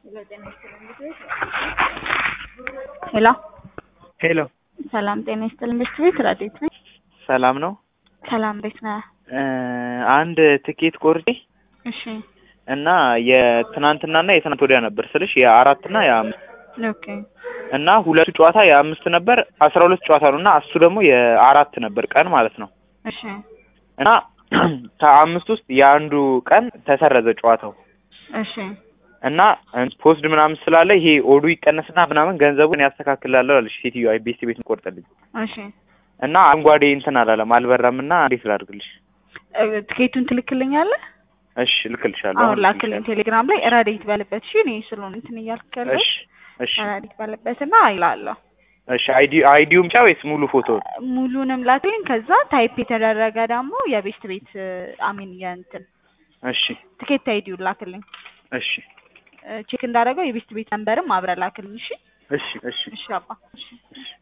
ሄሎ ሄሎ ሰላም ጤና ይስጥልኝ። በሽት ቤት ረዴት ነኝ። ሰላም ነው። ሰላም እንዴት ነህ? እ አንድ ትኬት ቆርጬ እሺ እና የትናንትናና የትናንት ወዲያ ነበር ስልሽ የአራትና የአምስት ኦኬ እና ሁለቱ ጨዋታ የአምስት ነበር አስራ ሁለት ጨዋታ ነው እና እሱ ደግሞ የአራት ነበር ቀን ማለት ነው እሺ እና ከአምስት ውስጥ የአንዱ ቀን ተሰረዘ ጨዋታው እሺ እና ፖስድ ምናምን ስላለ ይሄ ኦዱ ይቀነስና ምናምን ገንዘቡን ያስተካክላለሁ አለች ሴትዮዋ ቤት ቤት ቆርጠልኝ እሺ እና አረንጓዴ እንትን አላለም አልበራም እና እንዴት ላድርግልሽ? እ ትኬቱን ትልክልኛለህ? እሺ ልክልሻለሁ። አሁን አሁን ላክልኝ ልክልሻለሁ። ቴሌግራም ላይ ረዴት ባለበት እሺ እኔ ስለሆነ እንትን እያልክ ያለው እሺ እሺ ረዴት ባለበት እና ይላለሁ እሺ አይዲ አይዲውም ብቻ ወይስ ሙሉ ፎቶ? ሙሉንም ላክልኝ። ከዛ ታይፕ የተደረገ ደግሞ የቤስት ቤት አሚን የእንትን እሺ ትኬት አይዲውን ላክልኝ። እሺ ቼክ እንዳደረገው የቤስት ቤት ነንበርም አብረህ ላክልኝ። እሺ እሺ እሺ እሺ አባ እሺ